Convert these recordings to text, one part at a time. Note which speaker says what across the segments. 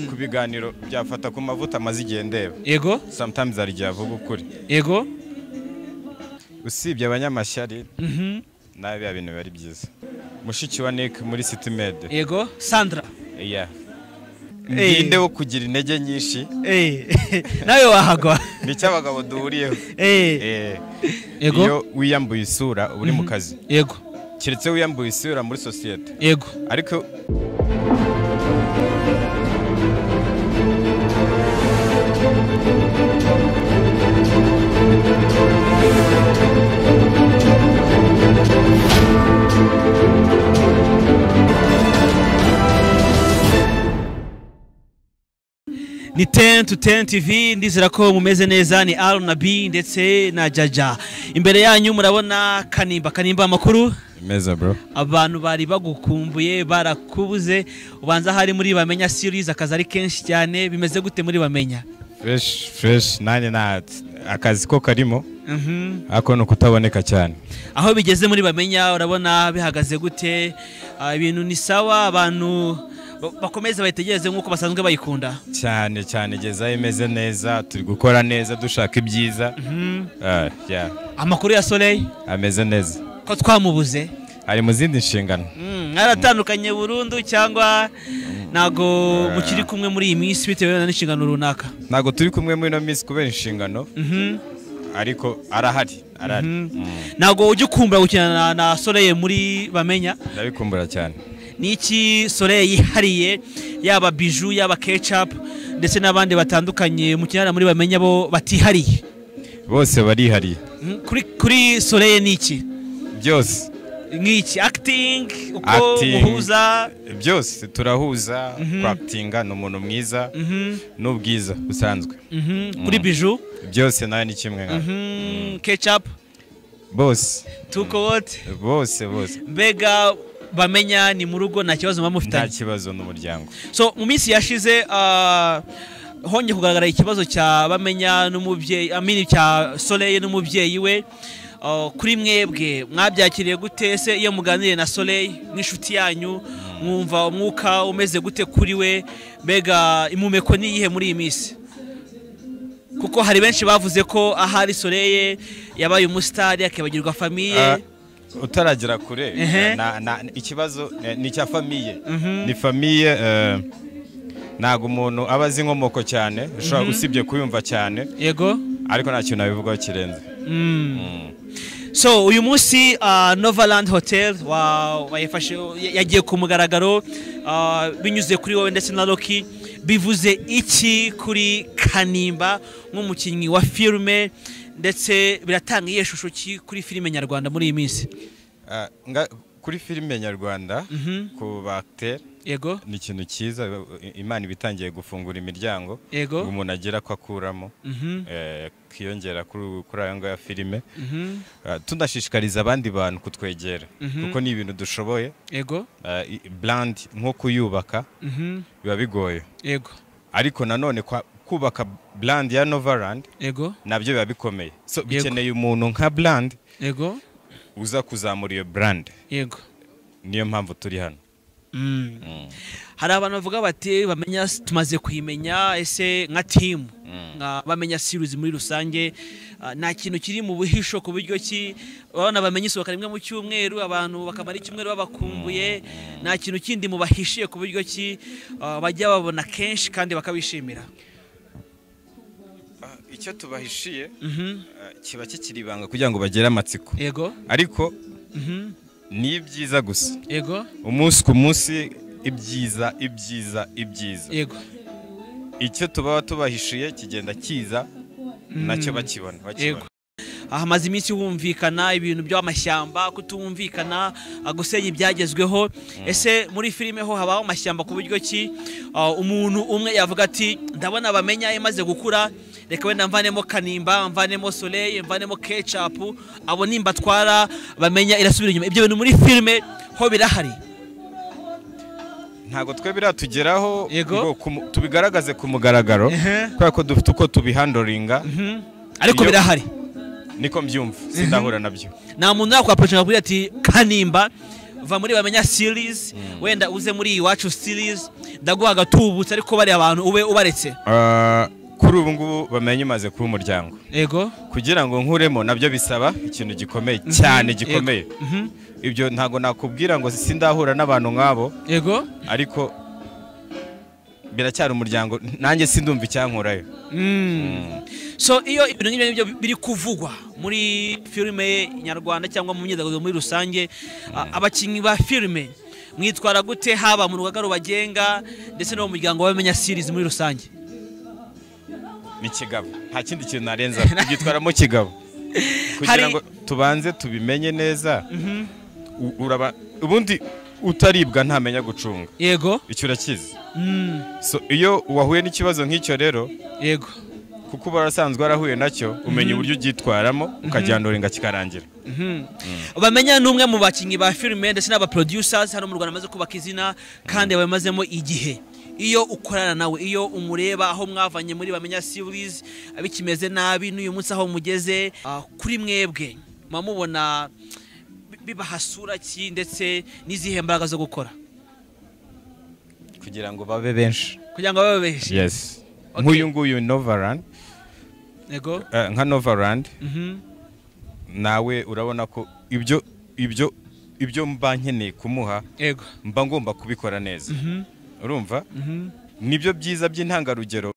Speaker 1: ku biganiro byafata ku mavuta amaze igihe ndeba
Speaker 2: yego
Speaker 1: sometimes hari igihe avuga ukuri
Speaker 2: yego
Speaker 1: usibye abanyamashyari nawe biba bintu biba ari byiza mushiki wa nick muri sitimede
Speaker 2: yego sandra
Speaker 1: iya
Speaker 2: Eh.
Speaker 1: ninde wo kugira intege nyinshi
Speaker 2: Eh, nawe wahagwa
Speaker 1: nicyo abagabo duhuriyeho
Speaker 2: Eh,
Speaker 1: Eh,
Speaker 2: Yego.
Speaker 1: iyo wiyambuye isura uba uri mu kazi
Speaker 2: yego
Speaker 1: keretse wiyambuye isura muri sosiyete
Speaker 2: yego
Speaker 1: ariko
Speaker 2: ni ten to ten tv ndizera ko mumeze neza ni r na b ndetse na jaja imbere yanyu murabona kanimba kanimba amakuru
Speaker 1: meza bro
Speaker 2: abantu bari bagukumbuye barakubuze ubanza hari muri bamenya series akazi ari kenshi cyane bimeze gute muri bamenya
Speaker 1: fresh fresh nanjye nta akazi ko karimo
Speaker 2: Mhm.
Speaker 1: ariko ni ukutaboneka cyane
Speaker 2: aho bigeze muri bamenya urabona bihagaze gute Ah, ibintu ni sawa abantu ba- bakomeze bayitegereze nk'uko basanzwe bayikunda
Speaker 1: cyane cyane gezayo imeze neza turi gukora neza dushaka ibyiza Ah, yeah,
Speaker 2: amakuru ya soleil
Speaker 1: ameze neza
Speaker 2: ko twamubuze
Speaker 1: ari mu zindi nshingano
Speaker 2: Mm, mwaratandukanye burundu cyangwa ntago mukiri kumwe muri iyi minsi bitewe n'inshingano runaka
Speaker 1: ntabwo turi kumwe muri ino minsi kubera inshingano
Speaker 2: Mhm.
Speaker 1: ariko arahari arahari Mm,
Speaker 2: ntago ujya ukumbura gukina na- na soleil muri bamenya
Speaker 1: ndabikumbura cyane
Speaker 2: n'iki soleil yihariye yaba biju yaba kecapu ndetse n'abandi batandukanye mukinana muri bamenya bo batihariye
Speaker 1: bose barihariye
Speaker 2: Mm, kuri kuri soleil ni iki
Speaker 1: byose
Speaker 2: nk'iki akitingi uko
Speaker 1: Acting.
Speaker 2: muhuza
Speaker 1: byose turahuza twakitinga ni umuntu mwiza n'ubwiza busanzwe
Speaker 2: Mhm, kuri biju
Speaker 1: byose nawe ni kimwe nka
Speaker 2: kecapu
Speaker 1: bose
Speaker 2: tukowote
Speaker 1: bose bose
Speaker 2: mbega bamenya ni mu rugo nta kibazo muba
Speaker 1: nta
Speaker 2: mufitanye
Speaker 1: kibazo n'umuryango
Speaker 2: so mu minsi yashize ah, hongeye kugaragara ikibazo cya bamenya n'umubyeyi amini cya soleil n'umubyeyi we Ah, kuri mwebwe mwabyakiriye gute se iyo muganiriye na soleil nk'inshuti yanyu mwumva umwuka umeze gute kuri we mbega impumeko ni iyihe muri iyi minsi kuko hari benshi bavuze ko ahari soleil yabaye umusitari akibagirwa famiye
Speaker 1: Ah, utaragera kure
Speaker 2: Ehe.
Speaker 1: na- na- ikibazo eh, ni icya famiye ni famiye eh, ntabwo umuntu aba azi inkomoko cyane ushobora usibye kuyumva cyane
Speaker 2: yego
Speaker 1: ariko nta kintu abivugaho kirenze
Speaker 2: so uyu munsi ah, novaland hotel wa- wayifashe yagiye ku mugaragaro ah, binyuze kuri wowe ndetse na roki bivuze iki kuri kanimba nk'umukinnyi wa filime ndetse biratanga iyihe shusho ki kuri filime nyarwanda muri iyi minsi
Speaker 1: Ah, nga- kuri filime nyarwanda ku bagiteri
Speaker 2: yego
Speaker 1: ni ikintu cyiza i- imana iba itangiye gufungura imiryango
Speaker 2: Yego.
Speaker 1: ngo umuntu agira ko akuramo
Speaker 2: Mhm.
Speaker 1: eh, akiyongera kuri kuri ayo ngayo ya filime
Speaker 2: Mhm.
Speaker 1: Ah, tunashishikariza abandi bantu kutwegera kuko ni ibintu dushoboye
Speaker 2: yego
Speaker 1: Ah, i- brand nko kuyubaka
Speaker 2: Mhm.
Speaker 1: biba bigoye
Speaker 2: yego
Speaker 1: ariko nanone kwa- kubaka brand ya novaland
Speaker 2: yego
Speaker 1: nabyo biba bikomeye so
Speaker 2: Yego.
Speaker 1: bikeneye umuntu nka brand
Speaker 2: yego
Speaker 1: uza kuzamura iyo brand
Speaker 2: yego
Speaker 1: niyo mpamvu turi hano
Speaker 2: Mm. hari abantu bavuga bati bamenya tumaze kuyimenya ese nka timu nka bamenya series muri rusange ah, nta kintu kiri mu buhisho ku buryo ki urabona bamenya isohoka rimwe mu cyumweru abantu bakamara icyumweru babakumbuye nta kintu kindi mubahishiye ku buryo ki ah, bajya babona kenshi kandi bakabishimira
Speaker 1: icyo tubahishiye
Speaker 2: Mhm.
Speaker 1: kiba kikiri ibanga kugira ngo bagire amatsiko
Speaker 2: yego
Speaker 1: ariko
Speaker 2: Mhm.
Speaker 1: ni ibyiza gusa
Speaker 2: yego
Speaker 1: umunsi ku munsi ibyiza ibyiza ibyiza
Speaker 2: yego
Speaker 1: icyo tuba tubahishiye kigenda kiza nacyo bakibona bakibona
Speaker 2: Yego. hamaze iminsi humvikana ibintu by'amashyamba kutumvikana ah, gusenya ibyagezweho ese muri filime ho habaho amashyamba ku buryo ki ah, umuntu umwe yavuga ati ndabona bamenya imaze gukura reka wenda mvanemo kanimba mvanemo soleil mvanemo kecapu abo nimba atwara bamenya irasubira inyuma ibyo bintu muri filime ho birahari
Speaker 1: ntabwo twe biratugeraho
Speaker 2: Yego.
Speaker 1: ngo kumu- tubigaragaze ku mugaragaro
Speaker 2: Ehe.
Speaker 1: kubera ko dufite uko tubihandoringa
Speaker 2: ariko
Speaker 1: Iyo-
Speaker 2: birahari
Speaker 1: niko mbyumva sindahura nabyo
Speaker 2: nta muntu yakwaporojeka kugira ati kanimba va muri bamenya series wenda uze muri iwacu series ndaguha agatubutse ariko bariya abantu ube ubaretse
Speaker 1: Ah, kuri ubu ngubu bamenye umaze kuba umuryango
Speaker 2: yego
Speaker 1: kugira ngo nkuremo nabyo bisaba ikintu gikomeye cyane gikomeye
Speaker 2: Mhm.
Speaker 1: ibyo ntabwo nakubwira ngo sindahura n'abantu nk'abo
Speaker 2: yego
Speaker 1: ariko biracyari umuryango nanjye sindumva icyankurayo
Speaker 2: so iyo ibintu nk'ibyo ngibyo biri kuvugwa muri filime nyarwanda cyangwa mu myidagaduro muri rusange a- abakinnyi ba filime mwitwara gute haba mu rugaga rubagenga ndetse no mu muryango w'abamenya series muri rusange
Speaker 1: ni kigabo nta kindi kintu narenza tubyitwaramo kigabo kugira
Speaker 2: Hari-
Speaker 1: ngo tubanze tubimenye neza U- uraba ubundi utaribwa ntamenya gucunga
Speaker 2: yego
Speaker 1: icyo urakizi
Speaker 2: Mm,
Speaker 1: so iyo wahuye n'ikibazo nk'icyo rero
Speaker 2: yego
Speaker 1: kuko uba warasanzwe warahuye nacyo umenya uburyo ubyitwaramo ukajyandura inga kikarangira
Speaker 2: bamenya ni umwe mu bakinnyi ba filime ndetse n'abaproducers hano mu rwanda bamaze kubaka izina kandi babimazemo igihe iyo ukorana nawe iyo umureba aho mwavanye muri bamenya series bikimeze nabi n'uyu munsi aho mugeze ah, kuri mwebwe muba mubona bi- bibahasura ki ndetse n'izihe mbaraga zo gukora
Speaker 1: kugira ngo babe benshi
Speaker 2: kugira ngo babe benshi
Speaker 1: yes
Speaker 2: Okay.
Speaker 1: nk'uyu nguyu novaland
Speaker 2: yego
Speaker 1: eh, nka novaland
Speaker 2: Mhm.
Speaker 1: nawe urabona ko ibyo ibyo ibyo mba nkeneye kumuha
Speaker 2: yego
Speaker 1: mba ngomba kubikora neza
Speaker 2: Mhm.
Speaker 1: urumva
Speaker 2: Mhm.
Speaker 1: nibyo byiza by'intangarugero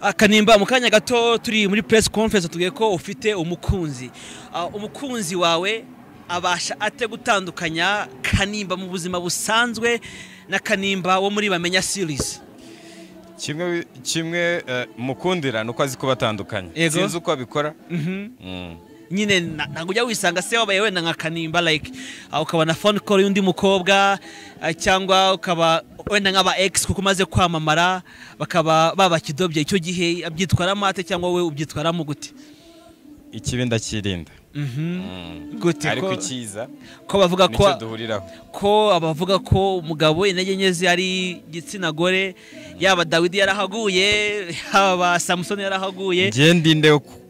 Speaker 2: akanimba mu kanya gato turi muri press conference tugiye ko ufite umukunzi Ah, umukunzi wawe abasha ate gutandukanya kanimba mu buzima busanzwe na kanimba wo muri bamenya series
Speaker 1: kimwe kimwe eh, mukundira ni uko azi kubatandukanya
Speaker 2: Yego.
Speaker 1: sinzi uko abikora Mm.
Speaker 2: nyine na- ntabwo ujya wisanga se wabaye wenda nka kanimba like ah, ukaba na phone call y'undi mukobwa ah, cyangwa ukaba wenda nk'aba ex kuko umaze kwamamara bakaba babakidobye icyo gihe abyitwaramo ate cyangwa wowe ubyitwaramo gute
Speaker 1: ikibi ndacyirinda
Speaker 2: gute
Speaker 1: ariko
Speaker 2: ko-
Speaker 1: icyiza
Speaker 2: ko bavuga ko
Speaker 1: nicyo duhuriraho
Speaker 2: ko abavuga ko umugabo intege nke ze ari igitsina gore yaba dawidi yarahaguye yaba samusoni yarahaguye
Speaker 1: njye ndinde wo ku-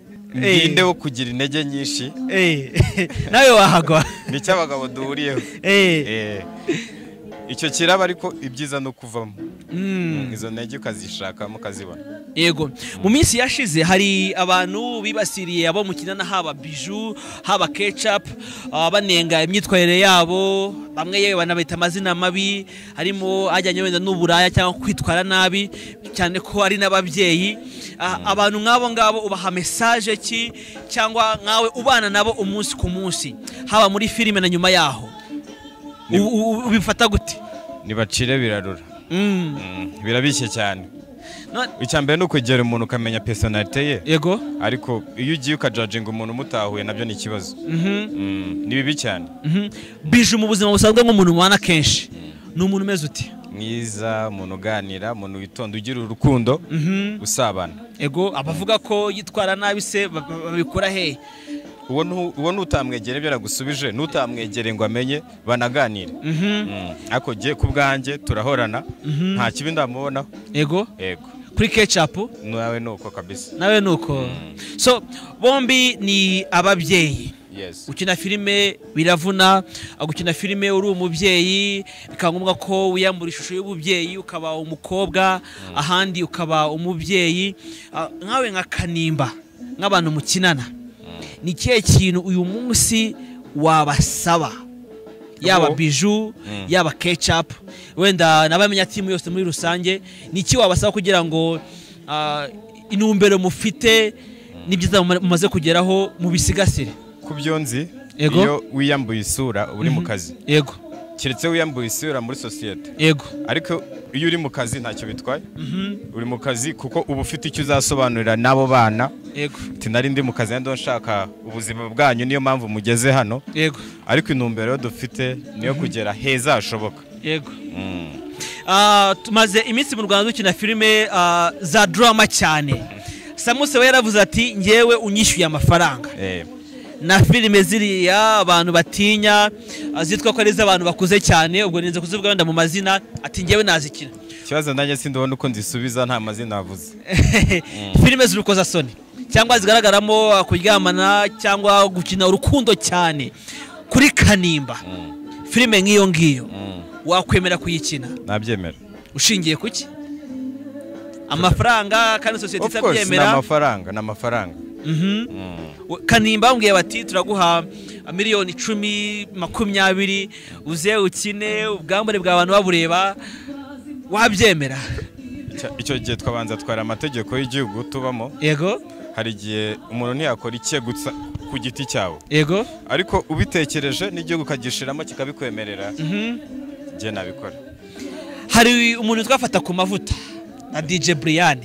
Speaker 2: Eh.
Speaker 1: ndinde wo kugira intege nyinshi
Speaker 2: Eh, nawe wahagwa
Speaker 1: nicyo abagabo duhuriyeho
Speaker 2: Eh,
Speaker 1: Eh, icyo kiraba ariko ibyiza ni ukuvamo
Speaker 2: mm,
Speaker 1: izo ntege ukazishakamo ukazibona
Speaker 2: yego mu minsi yashize hari abantu bibasiriye abo mukinana haba biju haba ketchup ah, banenga imyitwarire yabo bamwe yewe banabita amazina mabi harimo ajyanye wenda n'uburaya cyangwa kwitwara nabi cyane ko ari n'ababyeyi Ah, abantu nk'abo ngabo ubaha mesaje ki cyangwa nkawe ubana nabo umunsi ku munsi haba muri filime na nyuma yaho U- u- ubifata gute
Speaker 1: ntibacire birarura
Speaker 2: Mm.
Speaker 1: Mm, birabishye cyane
Speaker 2: No-
Speaker 1: icya mbere ni ukugera umuntu ukamenya personalite ye
Speaker 2: yego
Speaker 1: ariko iyo ugiye ukajajinga umuntu mutahuye nabyo ni ikibazo
Speaker 2: Mhm.
Speaker 1: Mm, ni bibi cyane
Speaker 2: Mhm. bije mu buzima busanzwe nk'umuntu mubana kenshi ni umuntu umeze uti
Speaker 1: mwiza umuntu uganira umuntu witonda ugira urukundo usabana
Speaker 2: ego abavuga ko yitwara nabi se ba- ba- babikora hehe
Speaker 1: uwo ntu- uwo n'utamwegere ibyo yagusubije n'utamwegere ngo amenye banaganire Mm, ariko jye ku bwanjye turahorana nta kibi ndamubonaho
Speaker 2: ego
Speaker 1: yego
Speaker 2: kuri ketchup
Speaker 1: nawe ni uko kabisa
Speaker 2: nawe ni uko so bombi ni ababyeyi
Speaker 1: yes
Speaker 2: gukina filime biravuna gukina filime uri umubyeyi bikaba ngombwa ko wiyambura ishusho y'ububyeyi ukaba umukobwa ahandi ukaba umubyeyi Ah, nkawe nka kanimba nk'abantu mukinana ni ikihe kintu uyu munsi wabasaba yaba
Speaker 1: Ubu-
Speaker 2: biju yaba kecapu wenda n'abamenya timu yose muri rusange ni iki wabasaba kugira ngo ah, intumbero mufite n'ibyiza muma- mumaze kugeraho mubisigasire
Speaker 1: ku byo nzi
Speaker 2: Yego.
Speaker 1: iyo wiyambuye isura uba uri mu kazi
Speaker 2: yego
Speaker 1: keretse wiyambuye isura muri sosiyete
Speaker 2: yego
Speaker 1: ariko iyo uri mu kazi ntacyo bitwaye uri mu kazi kuko uba ufite icyo uzasobanurira n'abo bana
Speaker 2: yego
Speaker 1: ati nari ndi mu kazi nando nshaka ubuzima bwanyu niyo mpamvu mugeze hano
Speaker 2: yego
Speaker 1: ariko intumbero dufite niyo kugera heza hashoboka
Speaker 2: yego Ah, tumaze iminsi mu rwanda dukina filime ah, za drama cyane samuse we yaravuze ati ngewe unyishyuye amafaranga
Speaker 1: Eh,
Speaker 2: na filime ziriya abantu batinya ah, zitwa ko ari iz'abantu bakuze cyane ubwo ninze kuzivuga wenda mu mazina ati ngewe nazikina
Speaker 1: ikibazo nanjye sindabona uko nzisubiza nta mazina navuze
Speaker 2: filime z'urukozasoni cyangwa zigaragaramo ah, kuryamana cyangwa gukina urukundo cyane kuri kanimba filime nk'iyo ngiyo wakwemera kuyikina
Speaker 1: nabyemera
Speaker 2: ushingiye ku ki amafaranga kandi sosiyete
Speaker 1: of course ni
Speaker 2: itabyemera
Speaker 1: amafaranga ni amafaranga
Speaker 2: Mhm. kanimba bambwiye bati turaguha miliyoni icumi makumyabiri uze ukine ubwambure bwa abantu babureba wabyemera
Speaker 1: Cya- icyo gihe twabanza twara amategeko y'igihugu tubamo
Speaker 2: yego
Speaker 1: hari igihe umuntu ntiyakora icye gusa ku giti cyawe
Speaker 2: yego
Speaker 1: ariko ubitekereje n'igihugu ukagishiramo kikabikwemerera njye nabikora
Speaker 2: hari umuntu twafata ku mavuta na DJ Brian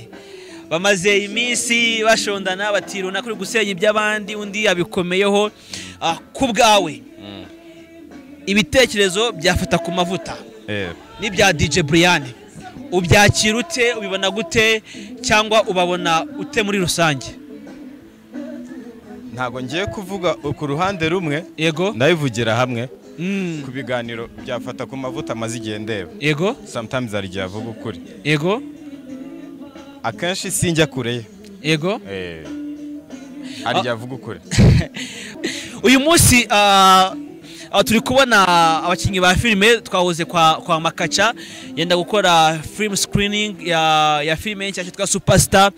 Speaker 2: bamaze iminsi bashondana bati runaka uri gusenya iby'abandi undi yabikomeyeho ah, ku bwawe ibitekerezo byafata ku mavuta
Speaker 1: Eh,
Speaker 2: n'ibya DJ Brian ubyakira ute ubibona gute cyangwa ubabona ute muri rusange
Speaker 1: ntabwo ngiye kuvuga ku ruhande rumwe
Speaker 2: yego
Speaker 1: ndabivugira hamwe
Speaker 2: Mm,
Speaker 1: ku biganiro byafata ku mavuta amaze igihe ndeba
Speaker 2: yego
Speaker 1: sometimes hari igihe avuga ukuri
Speaker 2: yego
Speaker 1: akenshi sinjya kure ye
Speaker 2: yego
Speaker 1: Eh, hari igihe avuga ukuri
Speaker 2: uyu munsi ah, ah, turi kubona abakinnyi ba filime twahoze kwa, kwa makaca yenda gukora film screening ya, ya filime nshyashya twa superstar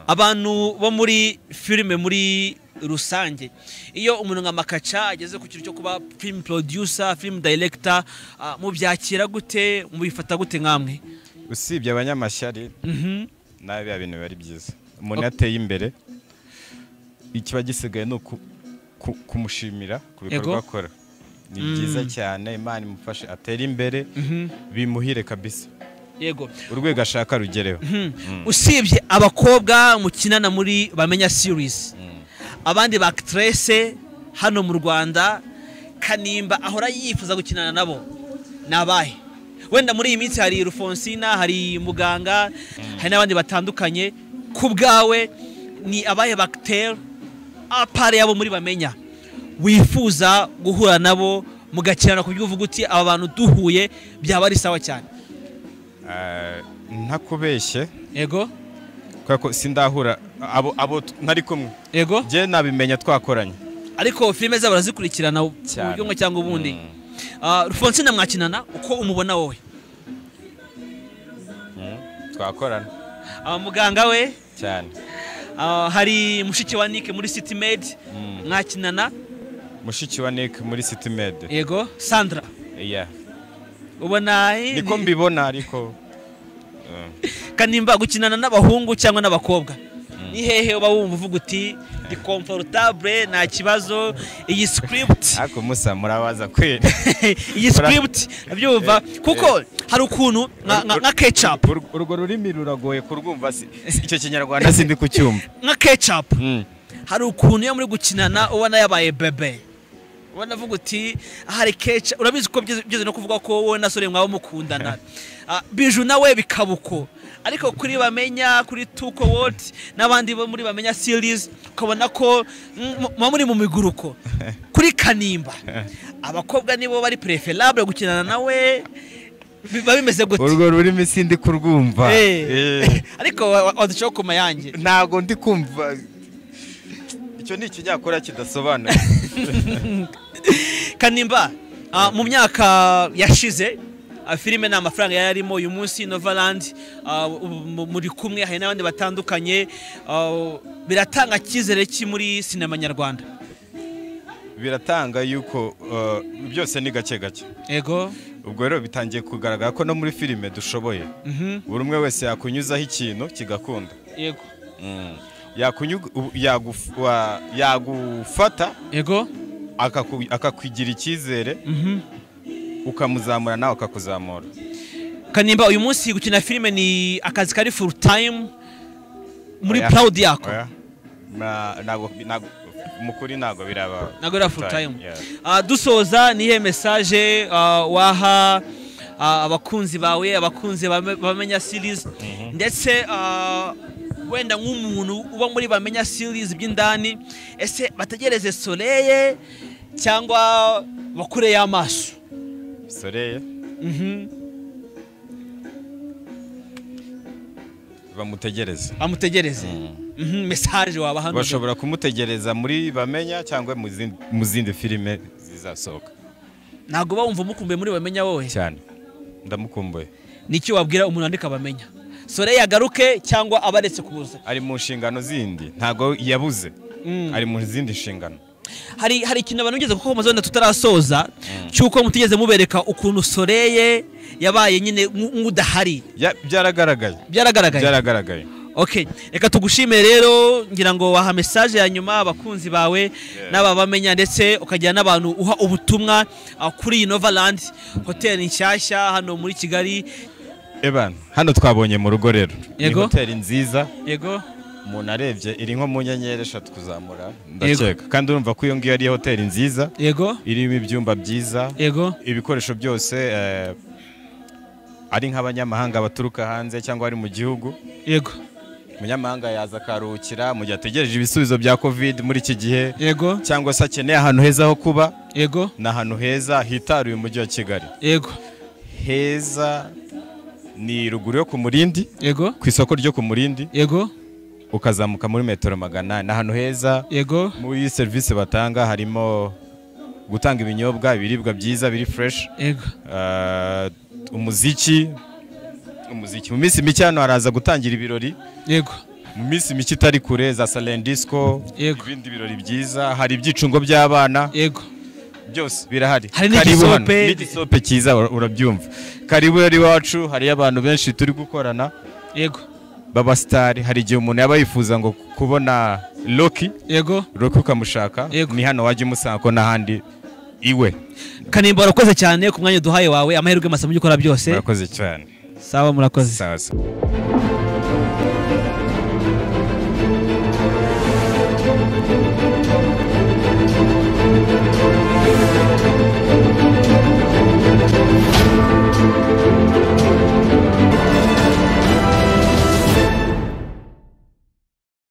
Speaker 2: abantu bo muri filime muri rusange iyo umuntu nka makaca ageze ku kintu cyo kuba film producer film director ah, mubyakira gute mubifata gute nkamwe
Speaker 1: usibye abanyamashyari
Speaker 2: Mhm.
Speaker 1: nawe biba bintu biba ari byiza umuntu iyo ateye imbere ikiba gisigaye ni uku- ku- kumushimira ku
Speaker 2: Yego.
Speaker 1: bikorwa akora ni byiza cyane imana imufashe atere imbere bimuhire kabisa
Speaker 2: yego
Speaker 1: urwego ashaka rugereho
Speaker 2: usibye abakobwa mukinana muri bamenya series abandi ba actress hano mu rwanda kanimba ahora yifuza gukinana nabo ni abahe wenda muri iyi minsi hari rufonsina hari muganga hari n'abandi batandukanye ku bwawe ni abahe bagiteri apare yabo muri bamenya wifuza guhura nabo mugakinana ku buryo uvuga uti aba bantu duhuye byaba ari sawa cyane
Speaker 1: Ah, ntakubeshye
Speaker 2: yego
Speaker 1: kubera ko sindahura abo abo t- ntari kumwe
Speaker 2: yego
Speaker 1: njye nabimenya twakoranye
Speaker 2: ariko filime zabo barazikurikirana ku
Speaker 1: Cyane.
Speaker 2: buryo bumwe cyangwa ubundi Ah, rufonsina mwakinana uko umubona wowe
Speaker 1: twakorana
Speaker 2: Ah, muganga we
Speaker 1: cyane
Speaker 2: ah, hari mushiki wa Nick muri City Med mwakinana
Speaker 1: mushiki wa nick muri city med
Speaker 2: yego Sandra
Speaker 1: Yeah.
Speaker 2: ubona eh,
Speaker 1: niko
Speaker 2: ni-
Speaker 1: mbibona ariko Mm.
Speaker 2: kanimba gukinana n'abahungu cyangwa n'abakobwa ni hehe uba wumva uvuga uti ni comfortable nta kibazo iyi script
Speaker 1: ariko musa murabaza kweli
Speaker 2: iyi script nabyumva kuko hari ukuntu nka- nka nka ketchup
Speaker 1: Ur- urwo rurimi ruragoye kurwumva si- si- icyo kinyarwanda sindi kucyumva
Speaker 2: nka ketchup
Speaker 1: Mm.
Speaker 2: hari ukuntu iyo muri gukinana ubona yabaye bebe ubona avuga uti hari keca urabizi ko byeze byeze no kuvuga ko wowe na sore mwaba mukundana Ah, biju nawe bikaba uko ariko kuri bamenya kuri tuko wodi n'abandi bo muri bamenya series ukabona ko mm, mu- muba muri mu miguruko kuri kanimba abakobwa nibo bari preferable gukinana nawe biba bimeze gute
Speaker 1: urwo rurimi sindi kurwumva
Speaker 2: Eh.
Speaker 1: Eh.
Speaker 2: ariko wa- wa- waducaho ku mayange
Speaker 1: ntago ndi kumva icyo ni ikinyakora kidasobanura
Speaker 2: kanimba ah, mu myaka yashize ah, filime ni amafaranga yari arimo uyu munsi novaland ah, ubu- mu- muri kumwe hari n'abandi batandukanye ah, biratanga icyizere ki muri sinema nyarwanda
Speaker 1: biratanga yuko uh, byose ni gake gake
Speaker 2: yego
Speaker 1: ubwo rero bitangiye kugaragara ko no muri filime dushoboye buri umwe wese yakunyuzaho ikintu kigakunda
Speaker 2: yego
Speaker 1: Yakunyu- u- yaguf- wa- yagufata
Speaker 2: yego
Speaker 1: akaku- akakwigira icyizere ukamuzamura nawe akakuzamura
Speaker 2: kanimba uyu munsi gukina filime ni akazi kari full time muri
Speaker 1: Oya.
Speaker 2: proud yako
Speaker 1: Oya. Na- ntago- ntago- mu kuri ntabwo biraba
Speaker 2: ntabwo ari full time
Speaker 1: Yeah.
Speaker 2: Ah, dusoza nihe mesaje ah, waha ah, abakunzi bawe abakunzi bame- bamenya series ndetse ah, wenda nk'umuntu uba muri bamenya series by'indani ese bategereze soleye cyangwa bakure y'amaso
Speaker 1: Soreye bamutegereze
Speaker 2: bamutegereze Mhm, mesaje wabaha none.
Speaker 1: bashobora kumutegereza muri bamenya cyangwa mu zindi- mu zindi filime zizasohoka
Speaker 2: ntabwo uba wumva umukumbuye muri bamenya wowe
Speaker 1: cyane ndamukumbuye
Speaker 2: n'icyo wabwira umuntu wandika bamenya sore yagaruke cyangwa abaretse kuza
Speaker 1: ari mu nshingano zindi ntabwo yabuze ari mu zindi nshingano
Speaker 2: hari hari ikintu abantu bigeze kuko wenda tutarasoza cy'uko mutigeze mubereka ukuntu soreye yabaye nyine nk'u- nk'udahari
Speaker 1: Ya- byaragaragaye
Speaker 2: byaragaragaye
Speaker 1: byaragaragaye
Speaker 2: ok reka tugushime rero ngira ngo waha mesaje ya nyuma abakunzi bawe n'ababamenya ndetse ukagira n'abantu uha ubutumwa ah, kuri iyi novalandi hoteli nshyashya hano muri kigali
Speaker 1: eban hano twabonye mu rugo rero ni
Speaker 2: Yego.
Speaker 1: hoteli nziza
Speaker 2: yego
Speaker 1: umuntu arebye iri nko mu nyenyeri eshatu kuzamura
Speaker 2: Yego.
Speaker 1: ndakeka kandi urumva ko iyo ngiyo ari hoteli nziza
Speaker 2: yego
Speaker 1: irimo ibyumba byiza
Speaker 2: yego
Speaker 1: ibikoresho byose eh, ari nk'abanyamahanga baturuka hanze cyangwa ari mu gihugu
Speaker 2: yego
Speaker 1: umunyamahanga yaza akaruhukira mu gihe ategereje ibisubizo bya covid muri iki gihe
Speaker 2: yego
Speaker 1: cyangwa se akeneye ahantu heza ho kuba
Speaker 2: yego
Speaker 1: ni ahantu heza hitaruye umujyi wa kigali
Speaker 2: yego
Speaker 1: heza ni ruguru yo ku murindi
Speaker 2: yego
Speaker 1: ku isoko ryo ku murindi
Speaker 2: yego
Speaker 1: ukazamuka muri metero magana ane ni ahantu heza
Speaker 2: yego
Speaker 1: muri serivisi batanga harimo gutanga ibinyobwa ibiribwa byiza biri fureshi
Speaker 2: yego
Speaker 1: eh, umuziki umuziki mu minsi mike hano haraza gutangira ibirori
Speaker 2: yego
Speaker 1: mu minsi mike itari kure za salendisco
Speaker 2: Yego.
Speaker 1: ibindi birori byiza hari ibyicungo by'abana
Speaker 2: yego
Speaker 1: byose birahari
Speaker 2: Hari
Speaker 1: Karibu hano.
Speaker 2: n'igisope.
Speaker 1: n'igisope cyiza ura- urabyumva karibu rero iwacu hariyo abantu benshi turi gukorana
Speaker 2: yego
Speaker 1: babasitari hari igihe umuntu yaba yifuza ngo kubona loki
Speaker 2: yego
Speaker 1: Roki ukamushaka
Speaker 2: Yego.
Speaker 1: ni hano wajya umusanga ko n'ahandi iwe
Speaker 2: kanimba warakoze cyane ku mwanya uduhaye wawe amahirwe masa mu byo ukora byose
Speaker 1: murakoze cyane
Speaker 2: sawa murakoze
Speaker 1: sawa sawa